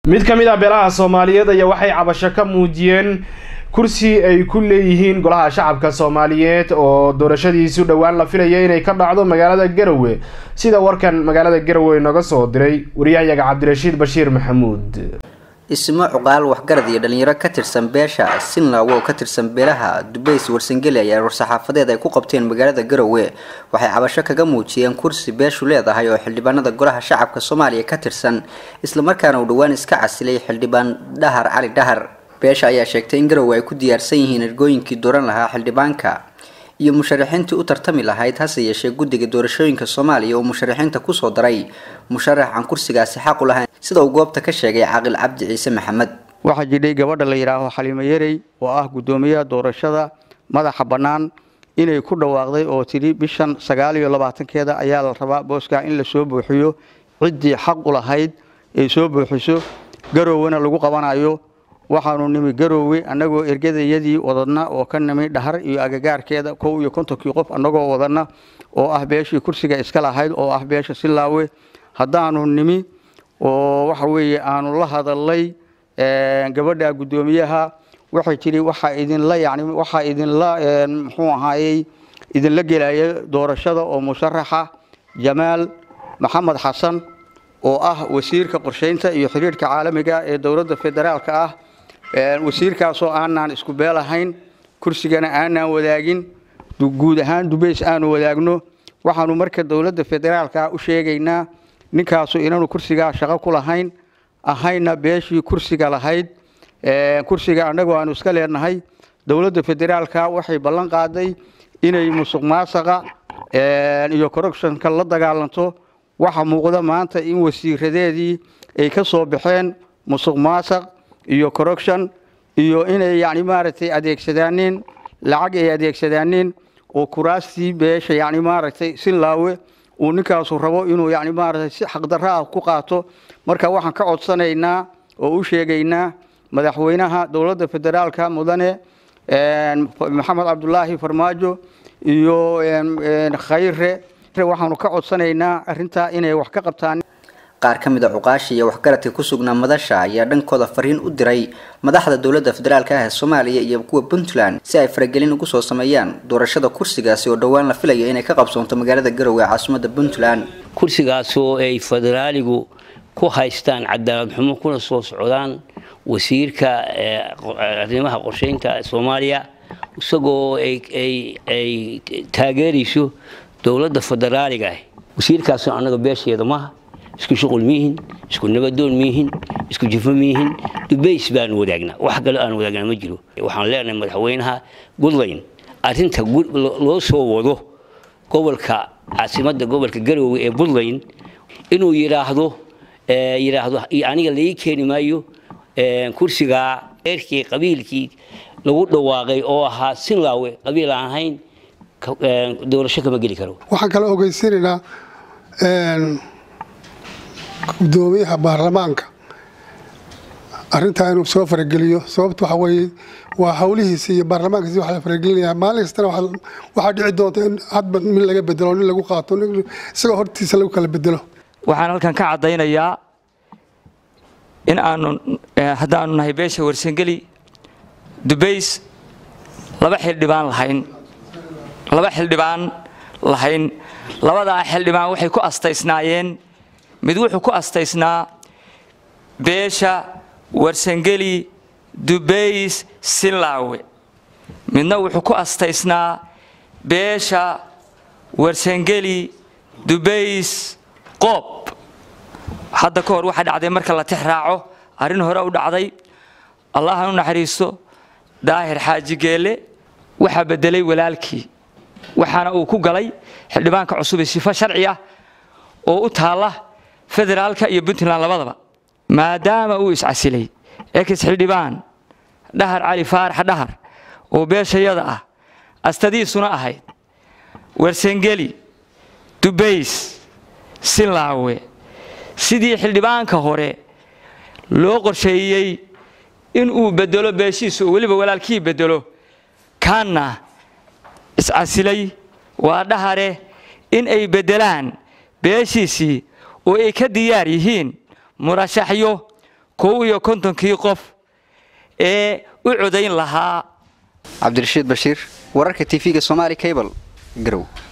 mid ka mid ah beelaha soomaaliyeed ayaa waxay cabasho ka muujiyeen kursi ay ku leeyihiin golaha shacabka soomaaliyeed oo doorashadiisu dhowaan la filaya inay ka dhacdo magaalada garowe sida warkan magaalada garowe noga soo diray wariyahayaga cabdirashiid bashiir maxamuud ismo cuqaal waxgarad iyo dhalinyaro ka tirsan beesha sinlaw oo ka tirsan beelaha dubays warsangeli ayaa war-saxaafadeed ay ku qabteen magaalada garowe waxay cabasho kaga muujiyeen kursi beeshu leedahay oo xildhibaanada golaha shacabka soomaaliya ka tirsan islamarkaana uu dhowaan iska casilay xildhibaan dhahar cali dhahar beesha ayaa sheegtay in garowe ay ku diyaarsan yihiin ergooyinkii dooran lahaa xildhibaanka iyo musharaxiintii u tartami lahayd hase yeeshee guddiga doorashooyinka soomaaliya oo musharaxiinta kusoo daray musharax aan kursigaasi xaq u lahayn sida uu goobta ka sheegay caaqil cabdi ciise maxamed waxaa jidhay gabadha la yidhaaho xaliimo yarey oo ah guddoomiyaha doorashada madaxa bannaan inay ku dhawaaqday oo tidhi bishan sagaal iyo labaatankeeda ayaa la rabaa booskaa in la soo buuxiyo ciddii xaq u lahayd ay soo buuxiso garowena lagu qabanayo waxaanu nimi garoowe annagoo ergadayadii wadadna oo ka nimi dhahar iyo agagaarkeeda kow iyo kontonkii qof annagoo wadana oo ah beeshii kursiga iska lahayd oo ah beesha silaawe haddaanu nimi oo waxa weeye aanu la hadalay gabadha guddoomiyaha waxay tidhi waxaa idinla yani waxaa idinla muxuu ahaayey idinla gelaya doorashada oo musharaxa jamaal maxamed xasan oo ah wasiirka qorsheynta iyo xiriirka caalamiga ee dowladda federaalka ah wasiirkaasoo aanaan isku beel ahayn kursigana aanaan wadaagin guud ahaan dubays aanu wadaagno waxaanu marka dowladda federaalka u sheegaynaa ninkaasu inaanu kursigaa shaqo ku lahayn ahayna beeshii kursiga lahayd kursiga annagoo aanu iska leenahay dowladda federaalka waxay ballan qaaday inay musuq maasaqa iyo corruptionka la dagaalanto waxa muuqda maanta in wasiiradeedii ay ka soo baxeen musuq maasaq iyo corruption iyo inay yani maaragtay adeegsadaaneen lacag ay adeegsadaaneen oo kuraastii beesha yani maaragtay sinlaawe uu ninkaasu rabo inuu yani maaragtay si xaqdarro ah ku qaato marka waxaan ka codsanaynaa oo u sheegaynaa madaxweynaha dowladda federaalka mudane maxamed cabdulaahi farmaajo iyo khayre waxaanu ka codsanaynaa arrintaa inay wax ka qabtaan qaar ka mid a cuqaasha iyo waxgaradka ku sugnaa madasha ayaa dhankooda fariin u diray madaxda dowladda federaalka ah ee soomaaliya iyo kuwa puntland si ay faragelin ugu soo sameeyaan doorashada kursigaasi oo dhowaan la filayo inay ka qabsoonto magaalada garowe ee caasimada puntland kursigaasoo ay federaaligu ku haystaan cadaalad xumo kuna soo socdaan wasiirka arrimaha qorsheynta soomaaliya isagoo ay taageerayso dowladda federaaliga ah wasiirkaasoo annaga beesheeda maaha isku shuqul miihin isku nabadoon miihin isku jifo miihin dubays baanu wadaagnaa wax kale aan wadaagnaa ma jiro waxaan leenahay madaxweynaha puntland arrinta loo soo wado gobolka caasimadda gobolka garowe ee puntland inuu yidhaahdo yidhaahdo aniga laii keeni maayo kursigaa eerkii qabiilkii lagu dhawaaqay oo ahaa sinlaawe qabiil aan ahayn doorasho kama geli karo waxaan kala ogeysanaynaa gudoomiyaha baarlamaanka arintaa inuu soo farageliyo sababta waxa weye waa hawlihiisi iyo baarlamaankiisi waa la faragelinaya maalin kastana waxaa dhici doonta in hadba min laga bedelo nin lagu qaato isagoo hortiisa lagu kala bedelo waxaan halkan ka caddaynayaa in aanu haddaanu nahay beesha warsangeli dubays laba xildhibaan lahayn laba xildhibaan lahayn labadaa xildhibaan waxay ku astaysnaayeen mid wuxuu ku astaysnaa beesha warsangeli dubays sinlaawe midna wuxuu ku astaysnaa beesha warsangeli dubays qoob hadda ka hor waxaa dhacday marka la tix raaco arrin hore u dhacday allahan u naxariisto daahir xaaji geelle waxaa beddelay walaalkii waxaana uu ku galay xildhibaanka cusub ee sifo sharci ah oo u taalla federaalka iyo puntland labadaba maadaama uu iscasilay ex xildhibaan dhahar cali faarax dhahar oo beeshayada ah astadiisuna ahayd warsangeli dubays sinlaawe sidii xildhibaanka hore loo qorsheeyey in uu bedelo beeshiisu oo weliba walaalkii bedelo kaanna iscasilay waa dhahare in ay beddelaan beeshiisii oo ay ka diyaar yihiin murashaxyo kow iyo kontonkii qof ee u codayn lahaa cabdirashiid bashiir wararka tv-ga somaali cable garow